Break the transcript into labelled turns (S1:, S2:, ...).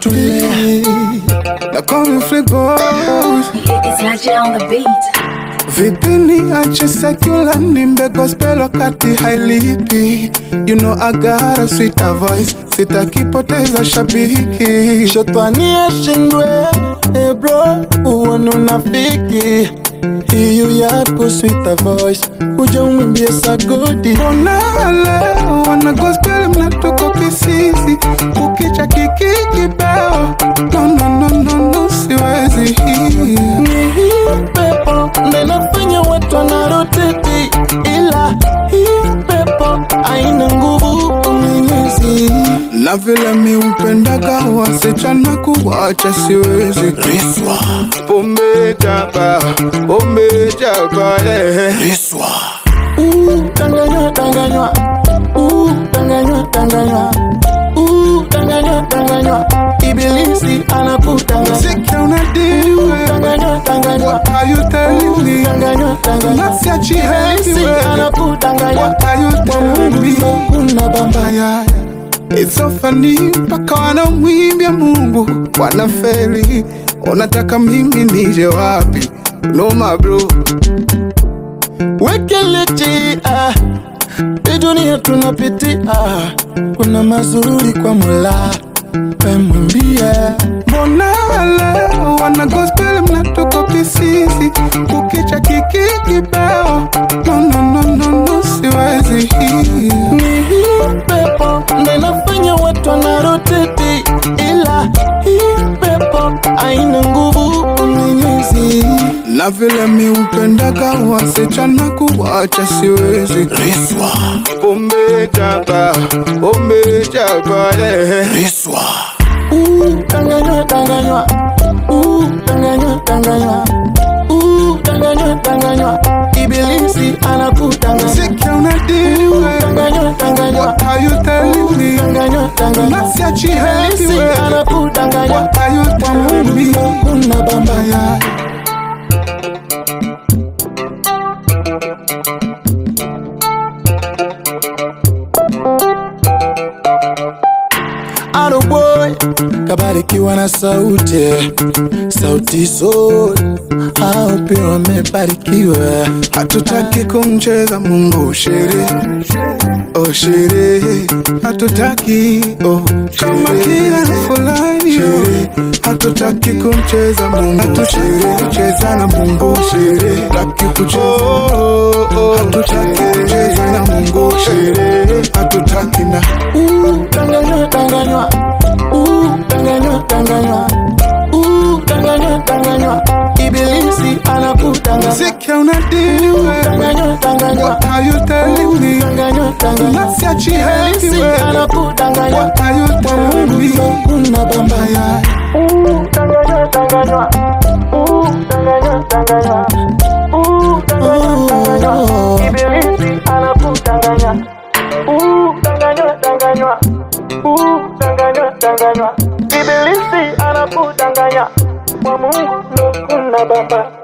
S1: tule na cornflake boys
S2: It's like you on the beat.
S1: Vipini ache secular nimbe gospel wakati hailipi You know I got a sweeter voice Sitakipoteza shabiki
S3: Shetani ashindwe, eh bro, uone unafiki. Hiyo yako sweet voice, kuja umwimbie sagodi.
S1: Mbona leo wana gospel mnatoka kisisi Kukicha kiki kibao No no no no no siwezi
S3: Ni hii pepo ndo inafanya watu wanaroteti, ila hii pepo haina nguvu mwenyezi.
S1: Na vile mi upendaga wasichana kuwacha siwezi Riswa Pombe jaba Pombe jaba yeah. Riswa
S3: Uh, Danganywa, danganywa, uh, danganywa, danganywa, uh, danganywa, danganywa. Ibilisi anakudanganya.
S1: Sikia unadiwe
S3: Danganywa, danganywa,
S1: What are you telling me?
S3: danganywa, danganywa.
S1: Nasiachi
S3: Ibilisi
S1: anyway
S3: anakudanganya.
S1: What are you
S3: Kwa
S1: telling me?
S3: Mungu kuna bamba.
S1: Aya, It's so funny mpaka wanamwimbia Mungu wanaferi, unataka mimi nije wapi? No my bro,
S3: Wekeleti, ah, hii dunia tunapitia, kuna mazuri kwa Mola, we mwambie
S1: mbona leo wana gospel mnatoka kisisi kukicha kiki kibao? No no no no no, siwezi
S3: ni hii pepo ndo inafanya watu wanaroteti, ila hii pepo haina nguvu mwenyezi.
S1: na vile mi upendaga wasichana kuwacha siwezi. Riswa pombe jaba pombe jaba yeah. Riswa
S3: Uh, danganywa, danganywa, uh, danganywa, danganywa, uh, danganywa, danganywa. Ibilisi anakudanganya.
S1: sikia unadiwe
S3: Danganywa, danganywa,
S1: What are you telling me?
S3: danganywa, danganywa.
S1: Nasiachi
S3: Ibilisi
S1: anyway
S3: anakudanganya.
S1: What are you
S3: Kwa
S1: telling me?
S3: Mungu kuna bamba.
S1: Aya.
S3: Ado boy kabarikiwa na sauti sauti sol hao pia wamebarikiwa
S1: Hatutaki kumcheza Mungu shere oh shere hatutaki oh kama kila fulani shere hatutaki kumcheza Mungu hatutaki kucheza na Mungu shere hatutaki kucheza oh, oh, hatutaki kucheza na Mungu shere hatutaki na
S3: Uh, danganywa danganywa Uh, danganywa danganywa Uh, danganywa danganywa Ibilisi anakudanganya
S1: sikia unadiwe
S3: Danganywa danganywa
S1: What are you telling me?
S3: Danganywa danganywa
S1: Nasiachi
S3: Ibilisi
S1: anyway
S3: anakudanganya
S1: What are you
S3: Kwa
S1: telling me?
S3: Mungu kuna bamba
S1: Aya.
S3: Uh, danganywa danganywa Uh, danganywa danganywa Uh, danganywa danganywa Ibilisi anakudanganya Uh, danganywa danganywa Uh, danganywa danganywa Ibilisi anakudanganya Kwa Mungu ndo kuna baba